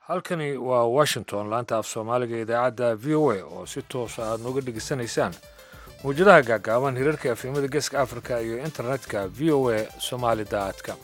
halkani waa washington laanta af soomaaliga idaacadda v o a oo si toosa aad nooga dhegaysanaysaan mawjadaha gaagaaban hirarka afimada geeska africa iyo internetka v o a somali com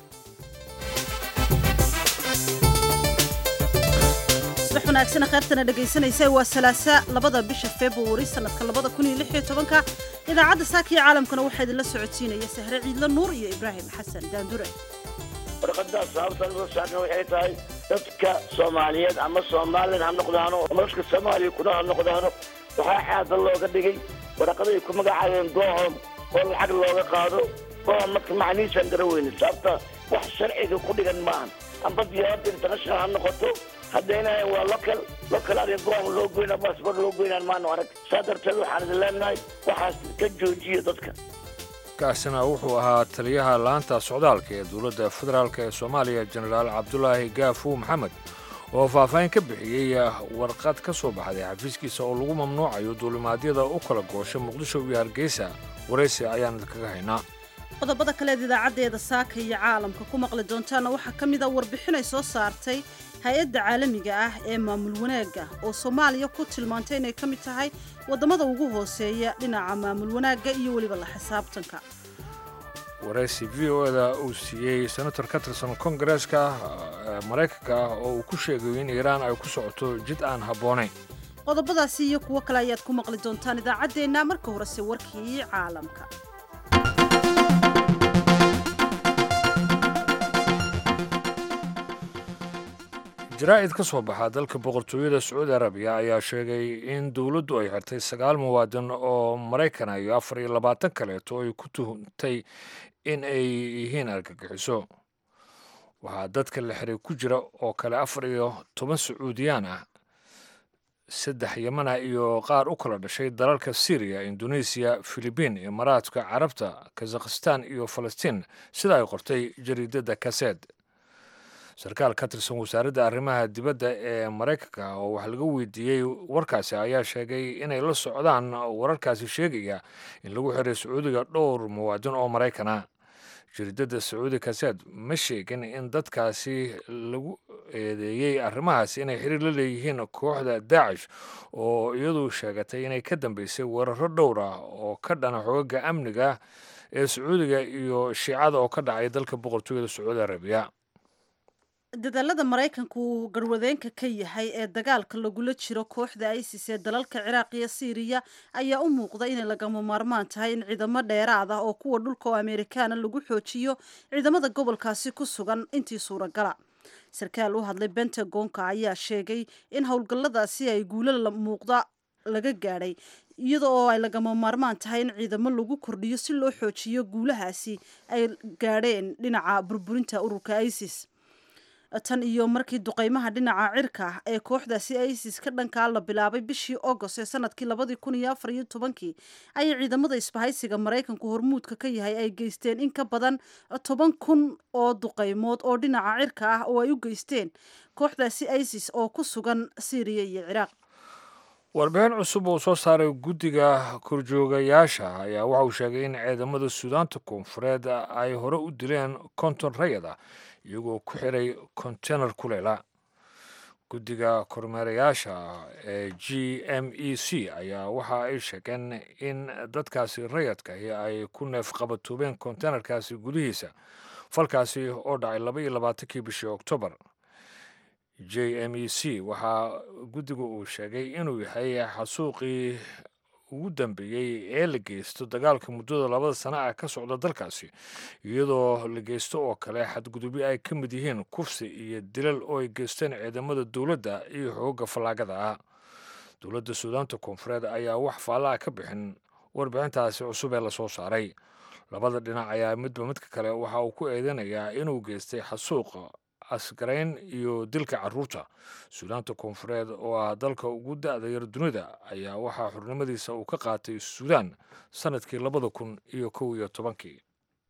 subax wanaagsan kheyrtana dhegaysanaysa waa salaasa labada bisha februari sanadka labada kun iyo lix iyo tobanka idaacadda saaka iyo caalamkana waxaa idinla socodsiinaya sahre ciidlo nuur iyo ibraahim xasan daandure warqadaas sababtan loo saarna waxay tahay dadka soomaaliyeed ama somalilan ha noqdaano noloshka soomaaliya kuna ha noqdaano waxaa xaada looga dhigay waraqaday ku magacaabeen goohom oo lacag looga qaado goohom marka macnihiisaan gara weyne sababta wax sharciga ku dhigan maahan amba diyaaradda international ha noqoto haddayna waa local local adiga goohom loo goyna baasbor loo goynaan maano arag saa darteed waxaan idin leenahay waxaas ka joojiya dadka kaasina wuxuu ahaa taliyaha laanta socdaalka ee dowladda federaalk ee soomaaliya jenaraal cabdulaahi gaafu maxamed oo faahfaahin ka bixiyey warqad ka soo baxday xafiiskiisa oo lagu mamnuucayo duulimaadyada u kala goosha muqdisho iyo hargeysa waraysi ayaan idinkaga haynaa qodobada kaleed idaacaddeeda saaka iyo caalamka ku maqli doontaana waxaa ka mid a warbixin ay soo saartay hay-adda caalamiga ah ee maamul wanaagga oo soomaaliya ku tilmaantay inay ka mid tahay waddamada ugu hooseeya dhinaca maamul wanaagga iyo weliba la xisaabtanka waraysi v o da uu siiyey senator ka tirsan kongareeska maraykanka ah oo uu ku sheegayo in iiraan ay ku socoto jid aan habboonayn qodobadaasi iyo kuwo kale ayaad ku maqli doontaan idaacaddeenna marka horese warkii caalamka jaraa'id ka soo baxa dalka boqortooyada sacuudi arabiya ayaa sheegay in dowladdu ay xirtay sagaal muwaadin oo maraykana iyo afar iyo labaatan kaleeto ay ku tuhuntay in ay yihiin argagixiso waxaa dadka la xiray ku jira oo kale afar iyo toban sacuudiyaan ah saddex yamana iyo qaar u kala dhashay dalalka syriya indonesiya filibiin imaaraadka carabta kazakhistan iyo falastiin sida ay qortay jariidadda kaseed sarkaal ka tirsan wasaaradda arrimaha dibadda ee maraykanka oo wax laga weydiiyey warkaasi ayaa sheegay inay la socdaan wararkaasi sheegaya in lagu xiray sacuudiga dhowr muwaadin oo maraykana jariidadda sacuudi kaseed ma sheegin in dadkaasi lagu eedeeyey arrimahaasi inay xiriir la leeyihiin kooxda daacish oo iyadu sheegatay inay ka dambeysay weeraro dhowr ah oo ka dhana xoogaga amniga ee sacuudiga iyo shiicada oo ka dhacay dalka boqortooyada sacuudi arabiya dadaalada maraykanku uu garwadeenka ka yahay ee dagaalka lagula jiro kooxda isis ee dalalka ciraaq iyo siiriya ayaa u muuqda inay lagama maarmaan tahay in ciidamo dheeraad ah oo kuwa dhulka oo amerikaana lagu xoojiyo ciidamada gobolkaasi ku sugan intii suuragala sarkaal u hadlay bentagonka ayaa sheegay in howlgalladaasi ay guulo muuqda laga gaadhay iyada oo ay lagama maarmaan tahay in ciidamo lagu kordhiyo si loo xoojiyo guulahaasi ay gaadheen dhinaca burburinta ururka isis tan iyo markii duqeymaha dhinaca cirka ah ee kooxdaasi isis ka dhankaa la bilaabay bishii agost ee sanadkii labadii kun iyo afar iyo tobankii ayay ciidamada isbahaysiga maraykanku hormuudka ka yahay ay geysteen in ka badan toban kun oo duqeymood oo dhinaca cirka ah oo ay u geysteen kooxdaasi isis oo ku sugan syriya iyo ciraaq warbixin cusub uu soo saaray guddiga korjoogayaasha ayaa waxa uu sheegay in ciidamada suudaanta koonfureed ay hore u dileen konton rayada iyagoo ku xiray kontenar kuleela guddiga kormeerayaasha ee g m e c ayaa waxa ay sheegeen in dadkaasi rayadkahi ay ku neef qabatoobeen kontenarkaasi gudihiisa falkaasi oo dhacay laba iyo labaatankii bishii oktoobar j m e c waxaa guddiga uu sheegay inuu yahay xasuuqii ugu dambeeyey ee la geysto dagaalka muddada labada sana ah ka socda dalkaasi iyadoo la geysto oo kale xadgudubyo ay ka mid yihiin kufsi iyo dilal oo ay geysteen ciidamada dowladda iyo xoogga fallaagada ah dowladda suudaanta koonfureed ayaa wax faalla ah ka bixin warbixintaasi cusub ee lasoo saaray labada dhinac ayaa midba midka kale waxa uu ku eedanayaa inuu geystay xasuuqa asgarayn iyo dilka caruurta suudaanta koonfureed oo ah dalka ugu da-da yar dunida ayaa waxaa xurnimadiisa uu ka qaatay suudaan sannadkii labada kun iyo kow iyo tobankii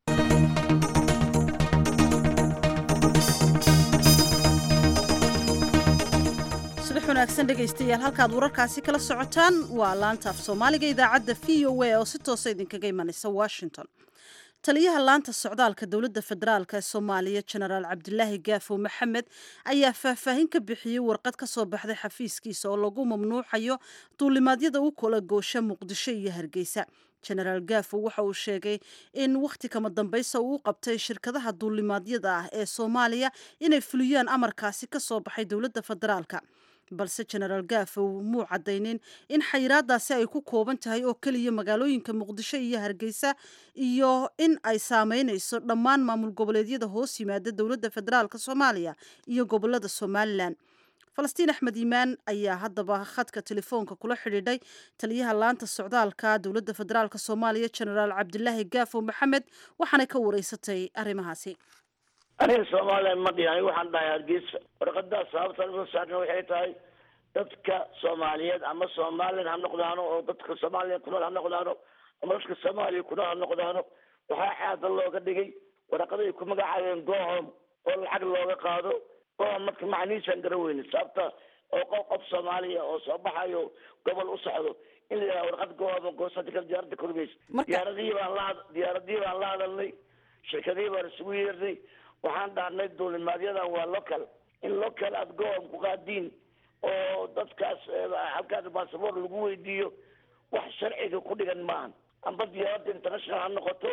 subax wanaagsan dhegaystayaal halkaad wararkaasi kala socotaan waa laanta af soomaaliga idaacadda v o a oo si toosa idinkaga imanaysa washington taliyaha laanta socdaalka dowladda federaalk ee soomaaliya jenaraal cabdilaahi gaafo maxamed ayaa faahfaahin ka bixiyey warqad ka soo baxday xafiiskiisa oo lagu mamnuuxayo duulimaadyada u kala goosha muqdisho iyo hargeysa jenaraal gaafo waxa uu sheegay in wakhti kama dambaysa uu u qabtay shirkadaha duulimaadyada ah ee soomaaliya inay fuliyaan amarkaasi ka soo baxay dowladda federaalka balse jenaraal gaafow muu caddaynin in xayiraadaasi ay ku kooban tahay oo keliya magaalooyinka muqdisho iyo hargeysa iyo in ay saameynayso dhammaan maamul goboleedyada hoos yimaada dowladda federaalk soomaaliya iyo gobolada somalilan falastiin axmed iimaan ayaa haddaba khadka telefoonka kula xidhiidhay taliyaha laanta socdaalka dowladda federaalk soomaaliya jenaraal cabdilaahi gaafow maxamed waxaanay ka wareysatay arrimahaasi aniga soomaaliya ma dhihin aniga waxaan dhahay hargeysa warqadaas sababta soo saarna waxay tahay dadka soomaaliyeed ama somalilan ha noqdaano oo dadka soomaaliya kunool ha noqdaano ama dadka soomaaliya kunool ha noqdaano waxaa xaada looga dhigay waraqaday ku magacaabeen gohom oo lacag looga qaado gohom marka macnihiisaan garan weyne sababta oo qof qof soomaaliya oo soo baxayo gobol u socdo in la yidhaha warqad gohom goosata kale diyaaradda korgeysa diyaaradihii baan la diyaaradihii baan la hadalnay shirkadihii baan isugu yeernay waxaan dhahnay duulimaadyadan waa local in local aada gohom ku qaadiin oo dadkaas halkaas basaboor lagu weydiiyo wax sharciga ku dhigan maahan amba diyaaradda international ha noqoto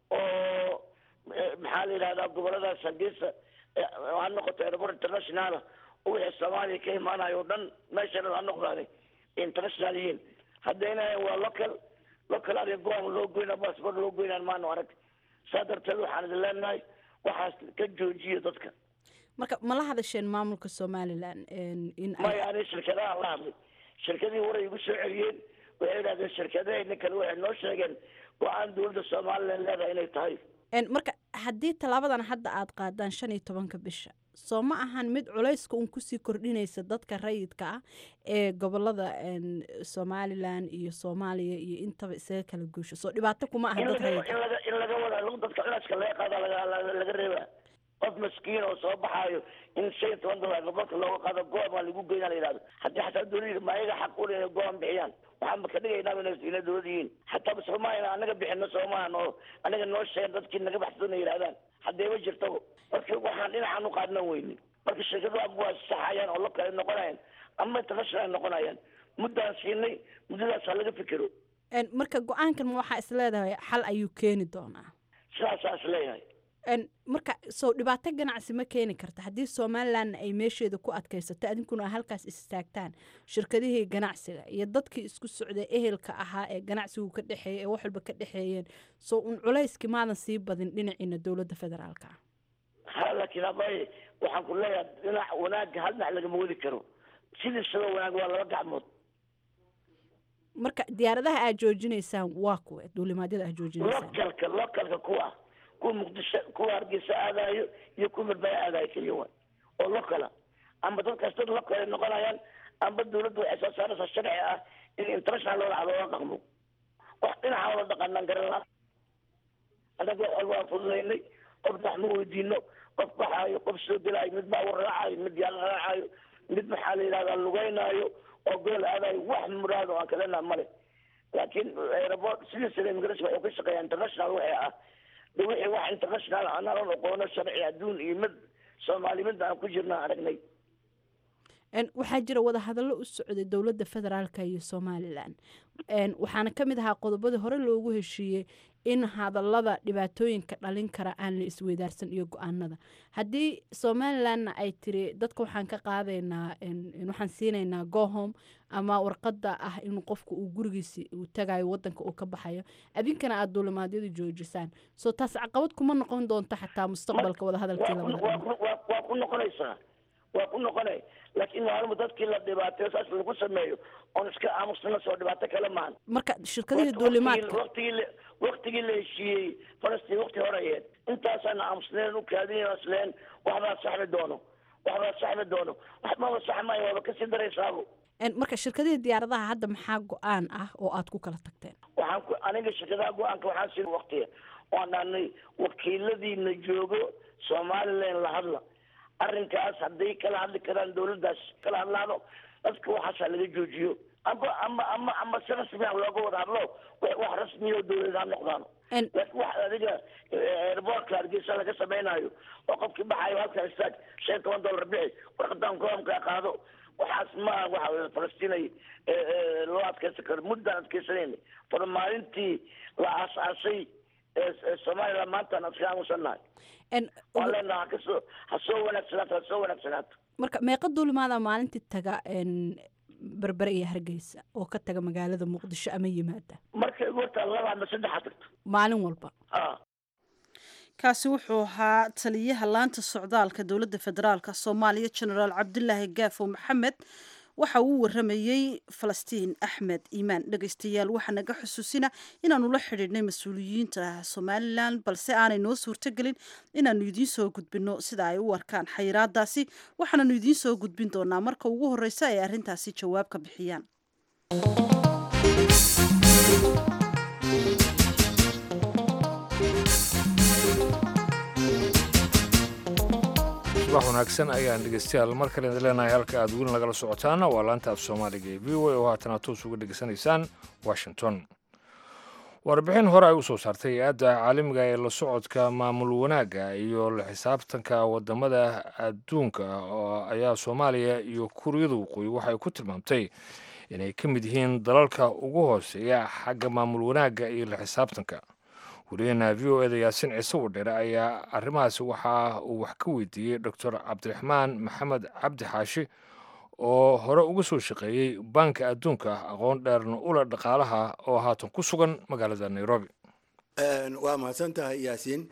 oo maxaa la yidhahdaa goboladaas hargeysa ha noqoto airport internationala oo wixii soomaaliya ka imaanayo o dhan meeshan ha noqdaani international yihiin haddayna waa local local adiga gohom loo goyna basaboor loo goynaan maano arag saa darteed waxaan idin leenahay waxaas ka joojiya dadka marka ma la hadasheen maamulka somalilan in maya ani shirkadaha la hadlay shirkadihii waray igu soo celiyeen waxay idhahdeen shirkadahayna kale waxay noo sheegeen go-aan dowladda somalilan leedahay inay tahay marka haddii tallaabadan hadda aad qaadaan shan iyo tobanka bisha soo ma ahan mid culayska un kusii kordhinaysa dadka rayidka ah ee gobolada somalilan iyo soomaaliya iyo intaba isaga kala guusho soo dhibaato kuma aha dad rayidka in laga wada dadka culayska laga qaada laga reeba qof maskiin oo soo baxaayo in shan iyo toban dolar gobolka looga qaado goom aa lagu geynaa la yidhahdo haddii xataa dowlada ma ayaga xaq u inay goom bixiyaan waxaan ka dhigaynaa inay inay dowlad yihiin xataa soomaalia anaga bixino soomaalian oo anaga noo sheegen dadkii naga baxsadona yidhahdaan haddee ma jirtaba marka waxaan dhinacan u qaadnan weyni marka shirkadu aba waa saxayaan oo lokale noqonayaan ama international noqonayaan muddaan siinay muddadaasaa laga fikero marka go-aankan ma waxaa is leedahay xal ayuu keeni doonaa sidaasaa is leeyahay marka soo dhibaato ganacsi ma keeni karta haddii somalilanna ay meesheeda ku adkaysato adinkuna halkaas istaagtaan shirkadihii ganacsiga iyo dadkii isku socday ehelka ahaa ee ganacsigu ka dhexeeya ee wax walba ka dhexeeyeen soo un culayskii maadan sii badin dhinaciina dowladda federaalka ah ha laakiin abay waxaan ku leeyahay dhinac wanaagga hal dhinac lagama wadi karo sidiisaba wanaag waa laba gacmood marka diyaaradaha aad joojinaysaan waa kuwe duulimaadyada aad joojinaysaan localka localka kuwa kuwa muqdisho kuwa hargeysa aadayo iyo kuwa marbaya aadayo keliya waay oo locala amba dadkaas dad local ay noqonayaan amba dawladda waxay soo saaraysaa sharci ah in international loola loola dhaqmo wax dhinaca wala dhaqanaan garan la annaga wax walba waan fududaynay qof wax ma weydiino qof baxaayo qof soo gelaayo mid baawar raacayo mid yaal raacayo mid maxaa la yidhahdaa lugeynaayo oo gool aadayo wax muraado aan kalena male laakiin airport sidiisana immigration waxay ka shaqeeyaa international waxay ah de wixii wax international anaan aqoono sharci adduun iyo mid soomaali mid aan ku jirna aragnay waxaa jira wadahadallo u socday dowladda federaalka iyo somalilan waxaana ka mid ahaa qodobadii hore loogu heshiiyey in hadallada dhibaatooyinka dhalin kara aan la isweydaarsan iyo go-aanada haddii somalilanna ay tiri dadka waxaan ka qaadaynaa waxaan siinaynaa gohom ama warqadda ah in qofka uu gurigiisi uu tagayo wadanka uu ka baxayo adinkana aada duulimaadyadu joojisaan soo taas caqabad kuma noqon doonto xataa mustaqbalka wadahadalkii waa ku noqonaysaa waa ku noqonay laakiin maalmu dadkii la dhibaateyo saas lagu sameeyo oon iska aamusnana soo dhibaato kale maahan marka shirkadihii duulimaadka waqtigii waqtigii la heshiiyey falastiin waqti horeyeed intaasaan aamusneen u kaadin asleen waxbaa saxmi doono waxbaa saxmi doono waxbaba saxmaya waaba kasii daraysaabo marka shirkadihii diyaaradaha hadda maxaa go-aan ah oo aad ku kala tagteen waxaan ku aniga shirkadaha go-aanka waxaan siin waqtiga waan dhahnay wakiiladiina joogo somalilan la hadla arrinkaas hadday kala hadli karaan dawladdaas kala hadlaano dadka waxaasaa laga joojiyo amba ama ama ama si rasmi ah looga wada hadlo wax wax rasmiya oo dawladeed ha noqdaan En- laakiin wax adiga airportka hargeysa laga samaynayo oo qofkii baxayo halkan istaag shan iyo toban dollar bixi warqadan koomkaa qaado waxaas ma waxa weye falastiin ay eh, eh, loo adkeysan karo muddaan adkeysanayna far maalintii la aas-aasay ee ee somaliland maantaan iska aamusannahay En, waan leenaha ha kasoo ha soo wanaagsanaato ha soo wanaagsanaato marka meeqa duulimaada maalintii taga en, berbere iyo hargeysa oo ka taga magaalada muqdisho ama yimaada markay ugu hortaa laba ama saddexa tagto maalin walba ah kaasi wuxuu ahaa taliyaha laanta socdaalka dowladda federaalk soomaaliya genaraal cabdulaahi gaafo maxamed waxa uu waramayey falastiin axmed iimaan dhegeystayaal waxaa naga xusuusina inaanu la xidhiidhnay mas-uuliyiinta somalilan balse aanay noo suurtogelin inaanu idiin soo gudbino sida ay u arkaan xayiraadaasi waxaananu idiin soo gudbin doonaa marka ugu horeysa ay arrintaasi jawaab ka bixiyaan subax wanaagsan ayaan dhegeystayaal mar kale idin leenahay halka aad weli nagala socotaana waa laanta af soomaaliga ee v o a oo haatana toos uga dhegeysanaysaan washington warbixin hore ay u soo saartay hay-adda caalamiga ee la socodka maamul wanaagga iyo la xisaabtanka wadamada adduunka oo ayaa soomaaliya iyo kuuriyada waqooyi waxay ku tilmaamtay inay ka mid yihiin dalalka ugu hooseeya xagga maamul wanaagga iyo la xisaabtanka wariyaheena v o eda yaasin ciise wadheere ayaa arrimahaasi waxa uu wax ka weydiiyey doctor cabdiraxmaan maxamed cabdi xaashi oo hore uga soo shaqeeyey baanka adduunka aqoon dheerna ula dhaqaalaha oo haatan ku sugan magaalada nairobi waa mahadsan tahay yaasiin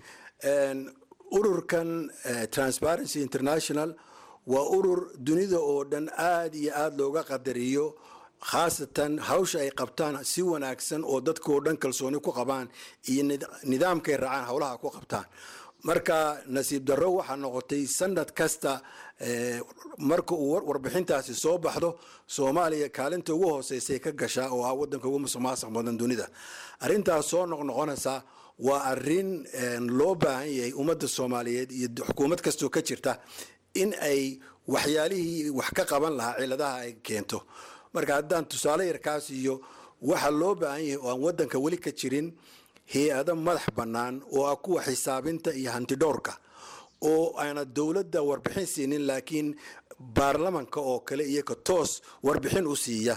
ururkan eh, transparency international waa urur dunida oo dhan aada iyo aada looga qadariyo khaasatan hawsha ay qabtaan si wanaagsan oo dadka oo dhan kalsooni ku qabaan iyo nid- nidaamkay raacaan howlaha ku qabtaan marka nasiib darro waxaa noqotay sanad kasta eh, marka uu war- warbixintaasi soo baxdo soomaaliya kaalinta ugu hooseysay ka gashaa oo ah wadanka ugu musuq maasuq badan dunida arrintaas soo noqnoqonaysa waa arrin eh, loo baahan yahay ummadda soomaaliyeed iyo xukuumad kastoo ka jirta in ay waxyaalihii wax ka qaban lahaa ciladaha ay keento marka haddaan tusaale yarkaas iyo waxaa loo baahan yahay oo aan wadanka weli ka jirin hay-ado madax bannaan oo ah kuwa xisaabinta iyo hantidhowrka oo aana dowladda warbixin siinin laakiin baarlamanka oo kale iyaga toos warbixin u siiya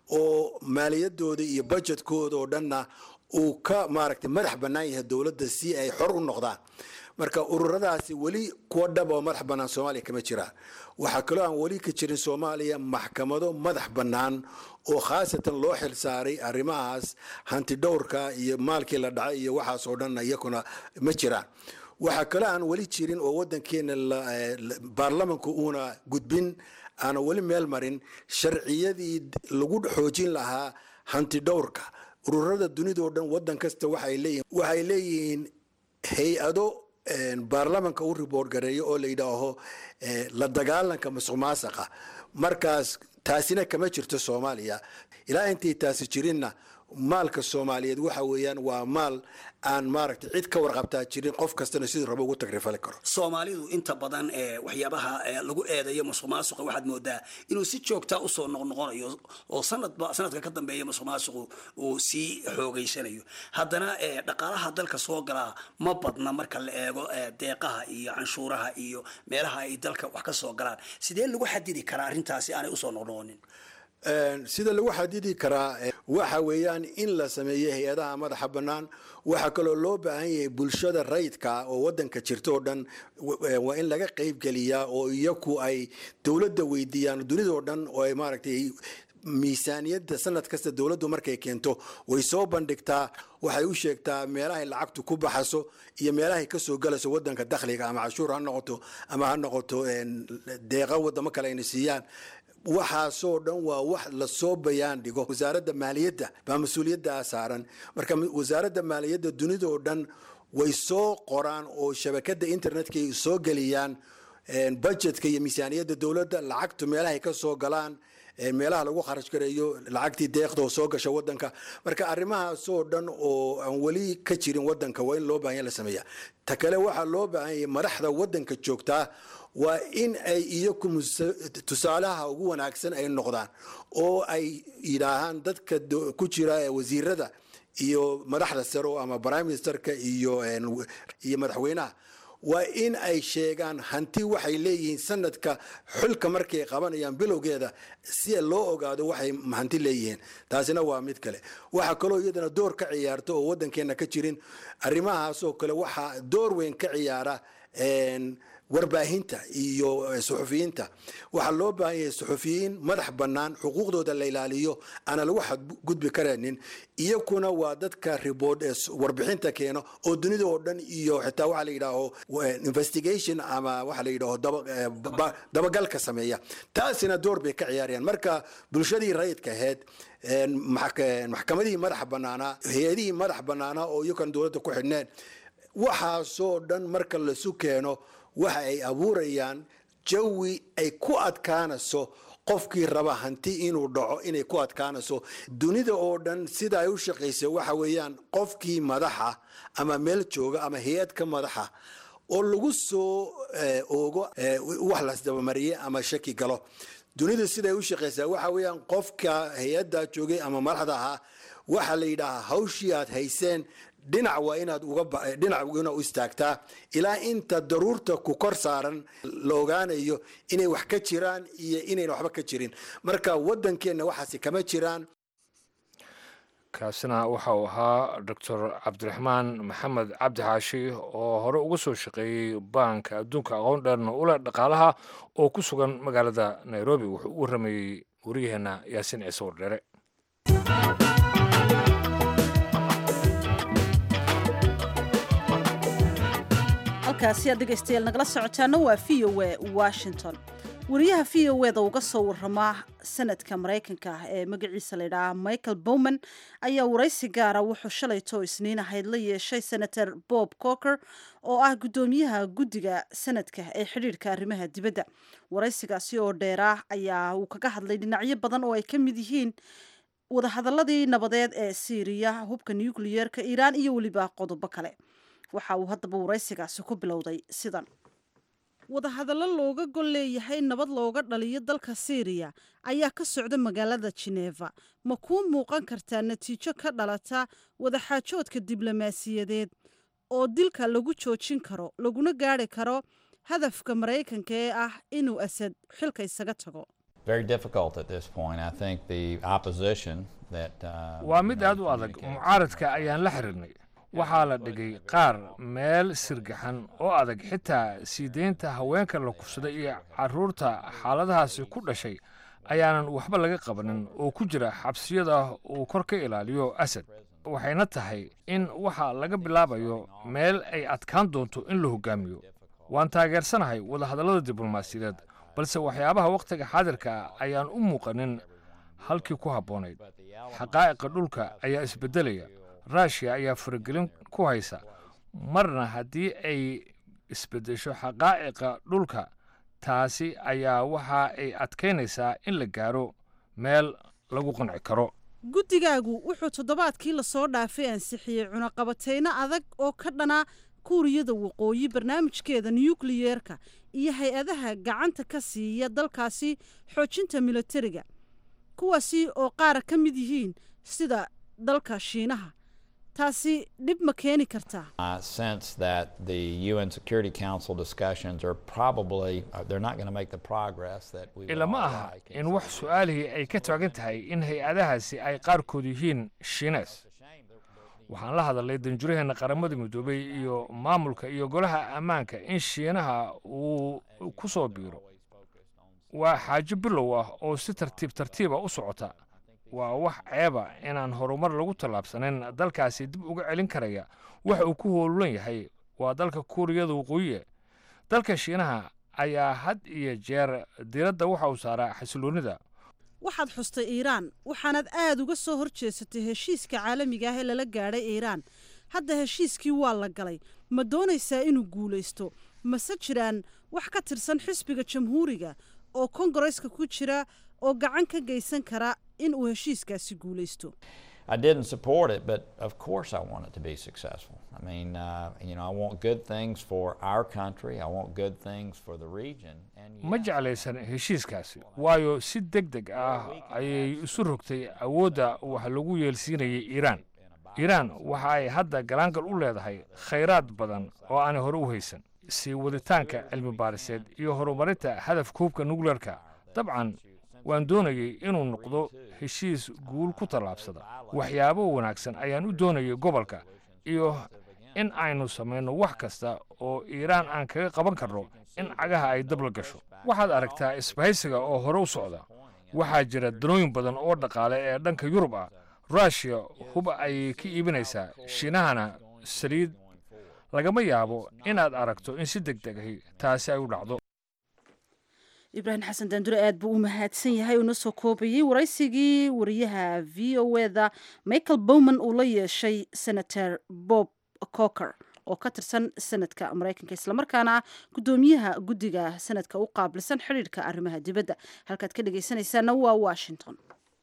oo maaliyadooda iyo budjetkooda oo dhanna uu ka maaragtay madax bannaan yahay dowladda si ay xor u noqdaan marka ururadaasi weli kuwa dhab oo madax bannaan soomaaliya kama jiraan waxaa kaloo aan weli ka jirin soomaaliya maxkamado madax bannaan oo khaasatan loo xil saaray arrimahaas hantidhowrka iyo maalkii la dhacay iyo waxaas oo dhan iyakuna ma jiraan waxaa kaloo aan weli jirin oo wadankeena la- eh, la- baarlamanku uuna gudbin aana weli meel marin sharciyadii lagu xoojin lahaa hantidhowrka ururada dunida oo dhan wadan kasta waxay leeyihiin waxay leeyihiin hay-ado een, baarlamanka u riboort gareeyo oo la yidhaaho eh, la dagaalanka musuq maasaqa markaas taasina kama jirto soomaaliya ilaa intay taasi jirinna maalka soomaaliyeed waxa weeyaan waa maal aan maaragtay cid ka warqabtaa jirin qof kastana siduu rabo ugu tagrifali karo soomaalidu inta badan ee waxyaabaha ee lagu eedeeyo musuq maasuqa waxaad moodaa inuu si joogta usoo noqnoqonayo oo sanadba sanadka ka dambeeya musuq maasuqu uu sii xoogeysanayo haddana ee dhaqaalaha dalka soo galaa ma badna marka la eego ee deeqaha iyo canshuuraha iyo meelaha ay dalka wax ka soo galaan sidee lagu xadidi karaa arrintaasi aanay usoo noqnoqonin Een, sida lagu xadidi karaa eh, waxa weeyaan in la sameeyo hay-adaha madaxa bannaan waxaa kaloo loo baahan yahay bulshada rayidka oo wadanka jirta oo dhan w- eh, waa in laga qeybgeliyaa oo iyaku ay dowladda weydiiyaan dunidao dhan oo ay maaragtay miisaaniyadda sanad kasta dowladdu markay keento way soo bandhigtaa waxay u sheegtaa meelahay lacagtu ku baxaso iyo meelahay kasoo galayso wadanka dakhliga ama cashuur ha noqoto ama ha noqoto een, deeqa wadamo kale ayna siiyaan waxaasoo dhan waa wax lasoo bayaan dhigo wasaaradda maaliyadda baa mas-uuliyaddaa saaran marka ma- wasaaradda maaliyadda dunida oo dhan way soo qoraan oo shabakada internetka ay soo geliyaan een, budgetka iyo miisaaniyadda dowladda lacagtu meelahay ka soo galaan een, meelaha lagu kharash gareeyo lacagtii deeqda oo soo gasha wadanka marka arrimahaasoo dhan oo aan weli ka jirin wadanka waa in loo baahan yahay la sameeya ta kale waxaa loo baahan yahay madaxda wadanka joogtaa waa in ay iyaku tusaalaha ugu wanaagsan ay noqdaan oo ay yidhaahaan dadka ku jira wasiirada iyo madaxda sare ama prime ministerka iyo iyo madaxweynaha waa in ay sheegaan hanti waxay leeyihiin sanadka xulka markay qabanayaan bilowgeeda si loo ogaado waxay hanti leeyihiin taasina waa mid kale waxaa kaloo iyadana door ka ciyaarta oo wadankeena ka jirin arrimahaasoo kale waxaa door weyn ka ciyaara warbaahinta iyo suxufiyiinta waxaa loo baahan yahay suxufiyiin madax bannaan xuquuqdooda la ilaaliyo aana lagu xadgudbi karaynin iyakuna waa dadka ribord warbixinta keeno oo dunida oo dhan iyo xitaa waxaa la yidhaaho investigation ama waxaa la yidhaaho dabagalka sameeya taasina door bay ka ciyaarayaan marka bulshadii rayidka ahayd maxkamadihii madaxa bannaanaa hay-adihii madax bannaanaa oo iyakan dowladda ku xidhneen waxaasoo dhan marka lasu keeno waxa ay abuurayaan jawi ay ku adkaanayso qofkii raba hanti inuu dhaco inay ku adkaanayso dunida oo dhan sida ay u shaqaysa waxa weeyaan qofkii madaxa ama meel jooga ama hay-ad ka madaxa oo lagu soo oogo wax lasdabamariye ama shaki galo dunidu siday u shaqaysaa waxa weeyaan qofka hay-adda joogay ama madaxda ahaa waxaa la yidhaahaa hawshii aad hayseen dhinac waa inaad dhinac ina u istaagtaa ilaa inta daruurta ku kor saaran la ogaanayo inay wax ka jiraan iyo inayna waxba ka jirin marka wadankeenna waxaasi kama jiraan kaasina waxa uu ahaa doctor cabdiraxmaan maxamed cabdi xaashi oo hore uga soo shaqeeyey baanka adduunka aqoon dheerna ule dhaqaalaha oo ku sugan magaalada nairobi wuxuu u waramayey wariyaheenna yaasiin ciise wardheere halkaasi aad dhegaystayaal nagala socotaana waa v o e washington wariyaha v o eda uga soo waramaa sanadka maraykanka ah ee magaciisa layidhaaha michael bowman ayaa waraysi gaara wuxuu shalayto isniin ahayd la yeeshay senator bob coker oo ah guddoomiyaha guddiga sanadka ee xidhiidhka arrimaha dibadda waraysigaasi oo dheeraah ayaa uu kaga hadlay dhinacyo badan oo ay ka mid yihiin wadahadaladii nabadeed ee siiriya hubka nucleyeerka iiraan iyo weliba qodobo kale waxa uu haddaba waraysigaasi ku bilowday sidan wadahadallo looga gol leeyahay nabad looga dhaliyo dalka siiriya ayaa ka socda magaalada jineeva ma kuu muuqan kartaa natiijo ka dhalata wadaxaajoodka diblomaasiyadeed oo dilka lagu joojin karo laguna gaari karo hadafka maraykanka ee ah inuu asad xilka isaga tago waa mid aad u adag mucaaradka ayaan la xiriirnay waxaa la dhigay qaar meel sirgaxan oo adag xitaa sii deynta haweenka la kufsaday iyo carruurta xaaladahaasi ku dhashay ayaanan waxba laga qabanin oo ku jira xabsiyada uu kor ka ilaaliyo asad waxayna tahay in waxa laga bilaabayo meel ay adkaan doonto in la hogaamiyo waan taageersanahay wadahadallada diblomaasiyadeed balse waxyaabaha wakhtiga xaadirka ayaan u muuqanin halkii ku habboonayd xaqaa'iqa dhulka ayaa isbeddelaya ruushiya ayaa faragelin ku haysa marna haddii ay isbeddesho xaqaa'iqa dhulka taasi ayaa waxa ay adkaynaysaa in la gaaro meel lagu qanci karo guddigaagu wuxuu toddobaadkii lasoo dhaafay ansixiyey cunaqabatayno adag oo ka dhanaa kuuriyada waqooyi barnaamijkeeda nukliyeerka iyo hay-adaha gacanta ka siiya dalkaasi xoojinta militariga kuwaasi oo qaara ka mid yihiin sida dalka shiinaha taasi dhib ma keeni kartaa ilama aha in wax su-aalihii ay ka taagan tahay in hay-adahaasi ay qaarkood yihiin shiines waxaan la hadalnay danjuraheenna qaramada midoobay iyo maamulka iyo golaha ammaanka in shiinaha uu ku soo biiro waa xaajo bilow ah oo si tartiib tartiiba u socota waa wax ceeba inaan horumar lagu tallaabsanin dalkaasi dib uga celin karaya waxa uu ku howlan yahay waa dalka kuuriyada waqooyiye dalka shiinaha ayaa had iyo jeer diradda waxa uu saaraa xasiloonnida waxaad xustay iiraan waxaanaad aad uga soo hor jeesatay heshiiska caalamiga ah ee lala gaadhay iiraan hadda heshiiskii waa la galay ma doonaysaa inuu guulaysto mase jiraan wax ka tirsan xisbiga jamhuuriga oo kongareska ku jira oo gacan ka geysan kara in uu heshiiskaasi guulaysto I didn't support it, but of course I want it to be successful. I mean, uh, you know, I want good things for our country. I want good things for the region. And ma jeclaysan heshiiskaasi waayo si deg deg ah ayay isu rogtay awoodda wax lagu yeelsiinayay iiraan iiraan waxa ay hadda galaangal u leedahay khayraad badan oo aanay hore u haysan sii waditaanka cilmi baariseed iyo horumarinta hadafka hubka nukleerka dabcan waan doonayay inuu noqdo heshiis guul ku tallaabsada waxyaabo wanaagsan ayaan u doonayay gobolka iyo in aynu samayno wax kasta oo iiraan aan kaga qaban karno in cagaha ay dabla gasho waxaad aragtaa isbahaysiga oo hore u socda waxaa jira danooyin badan oo dhaqaale ee dhanka yurub ah ruushiya huba ayay ka iibinaysaa shiinahana saliid lagama yaabo inaad aragto in si deg deg ahi taasi ay u dhacdo ibraahim xasan daandure aad buu u mahadsan yahay uuna soo koobayey waraysigii wariyaha v o eda michael bowman uu la yeeshay senator bob coker oo ka tirsan sanadka maraykanka islamarkaana ah guddoomiyaha guddiga sanadka u qaabilsan xidhiidhka arrimaha dibadda halkaad ka dhegaysanaysaana waa washington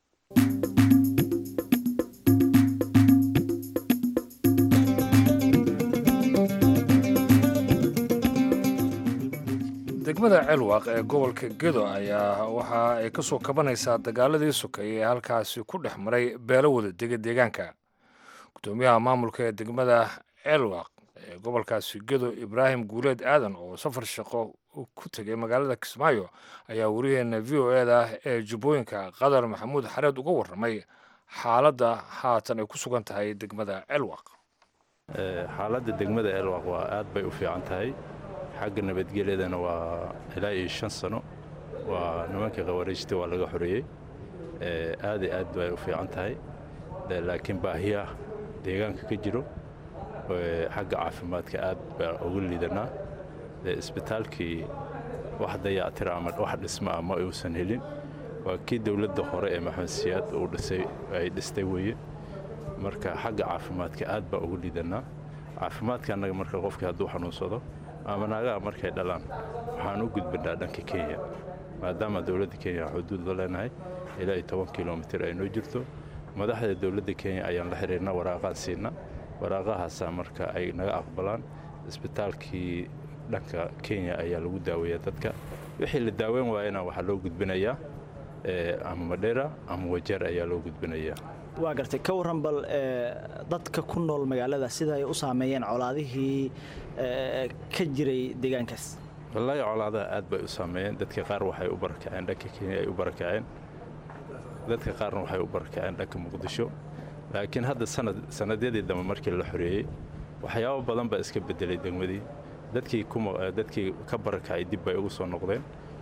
degmada ceelwaaq ee gobolka gedo ayaa waxa ay ka soo kabanaysaa dagaaladii sokeeye ee halkaasi ku dhex maray beelo wada dega deegaanka guddoomiyaha maamulka ee degmada ceelwaaq ee gobolkaasi gedo ibraahim guuleed aadan oo safar shaqo ku tegay magaalada kismaayo ayaa wariyaheena v o eda ee jubbooyinka qadar maxamuud xareed uga warramay xaaladda haatan ay ku sugan tahay degmada ceelwaaq xaaladda degmada ceelwaaq waa aad bay u fiican tahay xagga nabadgelyadana waa ilaa iyo shan sano waa nimanka khawaariijta waa laga xoreeyey aad iyo aad bay u fiican tahay laakiin baahiyaha deegaanka ka jiro xagga caafimaadka aad baa ugu liidanaa isbitaalkii wax dayactira ama wax dhisma ah ma uusan helin waa kii dowladda hore ee maxamed siyaad uu dhisay ay dhistay weeye marka xagga caafimaadka aad baa ugu liidanaa caafimaadka annaga marka qofkii hadduu xanuunsado ama naagaha markay dhalaan waxaan u gudbannaa dhanka kenya maadaama dowladda kenya xuduud la leenahay ilaa iyo toban kilomitir ay noo jirto madaxda dowladda kenya ayaan la xiriirna waraaqaan siinna waraaqahaasaa marka ay naga aqbalaan isbitaalkii dhanka kenya ayaa lagu daaweeyaa dadka wixii la daaweyn waayana waxaa loo gudbinayaa ama madheera ama wajeer ayaa loo gudbinayaa waa gartay ka warran bal dadka ku nool magaalada sida ay u saameeyeen colaadihii ka jiray deegaankaas wallaahi colaadaha aad bay u saameeyeen dadka qaar waxay u barakaceen dhanka kenya ay u barakaceen dadka qaarna waxay u barakaceen dhanka muqdisho laakiin hadda sanad sannadyadii dambe markii la xoreeyey waxyaabo badan baa iska beddelay degmadii dadkii dadkii ka barakacay dib bay ugu soo noqdeen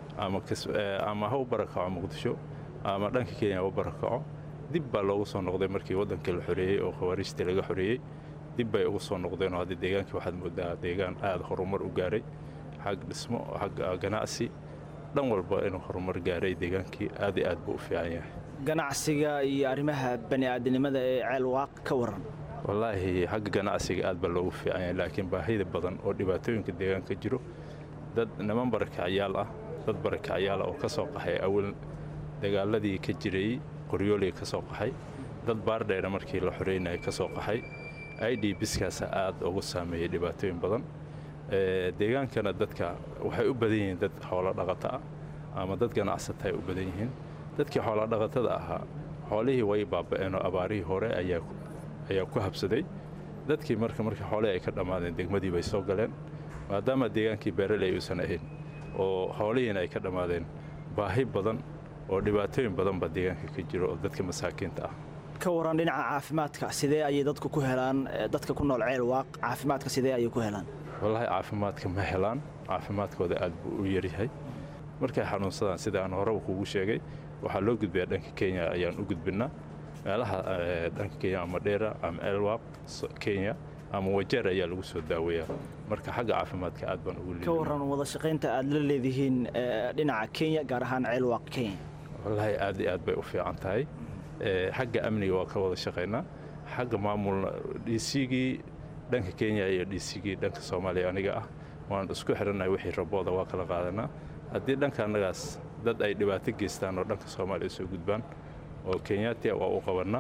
ama ha u barakaco muqdisho ama dhanka kenya ha u barakaco dib baa loogu soo noqday markii waddankii la xoreeyey oo khawaariijtii laga xoreeyey dib bay ugu soo noqdeen oo hadda deegaankii waxaad moodaa deegaan aad horumar u gaaray xag dhismo xag ganacsi dhan walba inuu horumar gaaray deegaankii aad iyo aad buu u fiican yahay ganacsiga iyo arrimaha bani aadamnimada ee ceel waaq ka warran wallaahi xagga ganacsiga aad baa loogu fiican yahay laakiin baahida badan oo dhibaatooyinka deegaanka jiro dad niman barakacyaal ah dad barakacyaal ah oo ka soo qaxay awal dagaaladii ka jirayey qoryoolii ka soo qaxay dad baardheera markii la xoreynaya ka soo qaxay i d biskaasa aad ugu saameeyey dhibaatooyin badan deegaankana dadka waxay u badan yihiin dad xoolo dhaqato ah ama dad ganacsata ay u badan yihiin dadkii xoolo dhaqatada ahaa xoolihii way baaba'een oo abaarihii hore ayaa ku habsaday dadkii marka markii xoolihii ay ka dhammaadeen degmadii bay soo galeen maadaama deegaankii beeraley uusan ahayn oo xoolihiina ay ka dhammaadeen baahi badan oo dhibaatooyin badan baa deegaanka ka jiro oo dadka masaakiinta ah ka warran dhinaca caafimaadka sidee ayay dadku ku helaan dadka ku nool ceel waaq caafimaadka sidee ayay ku helaan wallaahi caafimaadka ma helaan caafimaadkooda aad buu u yaryahay markay xanuunsadaan sida aan horeba kuugu sheegay waxaa loo gudbayaa dhanka kenya ayaan u gudbinnaa meelaha dhanka kenya ama dheera ama ceelwaaq kenya ama wajeer ayaa lagu soo daaweeyaa marka xagga caafimaadka aad baan ugu ka warran wada shaqaynta aad la leedihiin dhinaca kenya gaar ahaan ceel waaq kenya wallaahi aad iyo aad bay u fiican tahay xagga amniga waa ka wada shaqaynaa xagga maamulna dhiisigii dhanka kenya iyo dhiisigii dhanka soomaaliya aniga ah waan isku xidhannahay wixii rabooda waa kala qaadanaa haddii dhanka annagaas dad ay dhibaato geystaan oo dhanka soomaaliya soo gudbaan oo kenyaatiya waa u qabannaa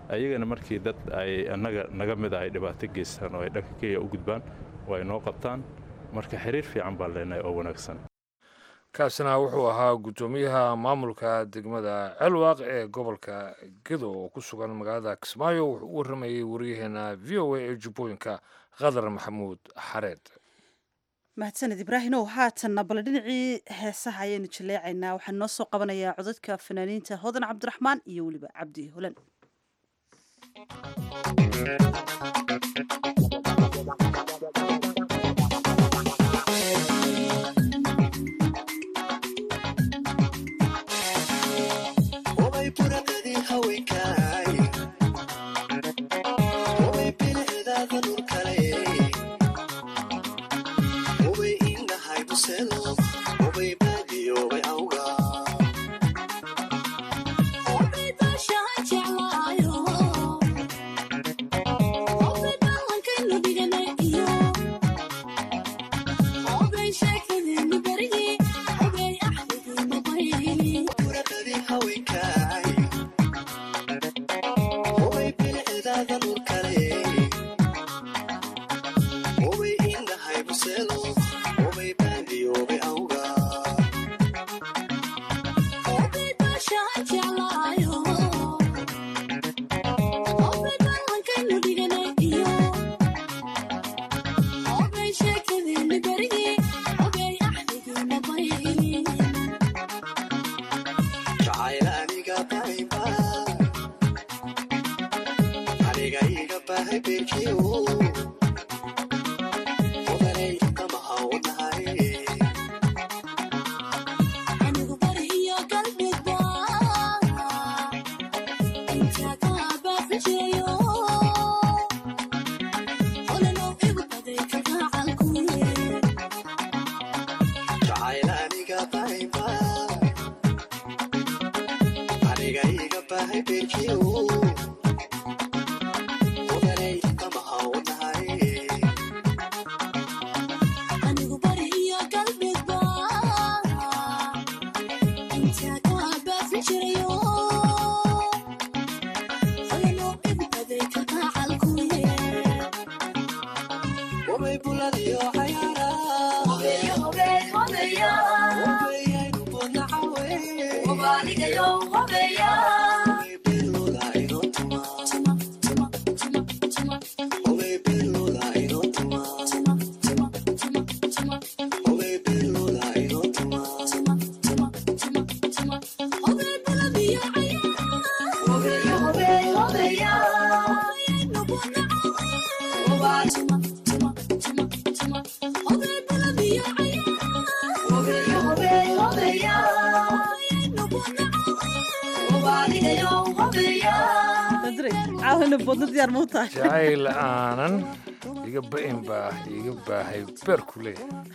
ayagana markii dad ay annaga naga mida ay dhibaato geystaan oo ay dhanka kenya u gudbaan oo ay noo qabtaan marka xiriir fiican baan leenahay oo wanaagsan kaasina wuxuu ahaa guddoomiyaha maamulka degmada celwaaq ee gobolka gedo oo ku sugan magaalada kismaayo wuxuu u warramayey waryaheena v o a ee jubbooyinka qadar maxamuud xareed mahadsaned ibraahim ow haatanna bale dhinacii heesaha ayaanu jaleecaynaa waxaan noo soo qabanayaa codadka fanaaniinta hodan cabdiraxmaan iyo weliba cabdi holan jacayl aanan iga ba'in baa iga baahay beerku leeyahay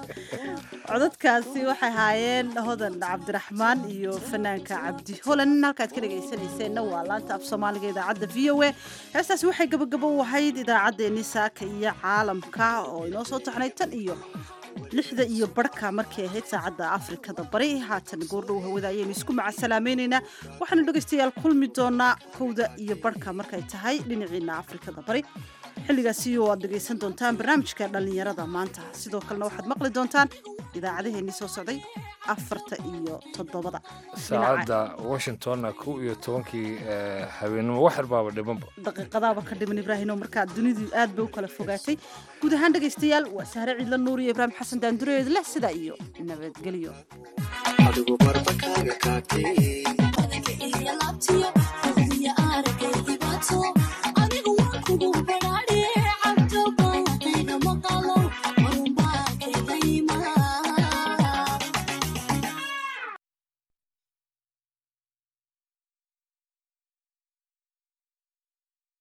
codadkaasi waxay ahaayeen hodan cabdiraxmaan iyo fanaanka cabdi holan halkaad ka dhegaysanayseena waa laanta af soomaaliga idaacadda v o a heestaasi waxay gabagabo u ahayd idaacaddeenii saaka iyo caalamka oo inoo soo taxnay tan iyo lixda iyo barhka markay ahayd saacadda afrikada bari haatan goordhow hawada ayaynu isku macasalaamaynaynaa waxaanu dhegaystayaal kulmi doonaa kowda iyo barhka markay tahay dhinaciina afrikada bari xilligaasi oo aad dhegaysan doontaan barnaamijka dhallinyarada maanta sidoo kalena waxaad maqli doontaan idaacadeheennii soo socday afarta iyo toddobada saacadda washingtonna kow iyo tobankii habeenimo wax yarbaaba dhimanba daqiiqadaaba ka dhiman ibraahim oo markaa dunidu aad bay u kala fogaatay guud ahaan dhegaystayaal waa sahre ciidla nuur iyo ibraahim xasan daandureed leh sidaa iyo nabadgelyo adigu barbakaaga kaagtay anigu waan kugu badhaadhe cabdo baatayga maqalo marunbaakaylayma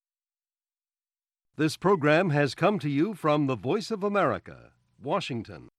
This program has come to you from the Voice of America, Washington.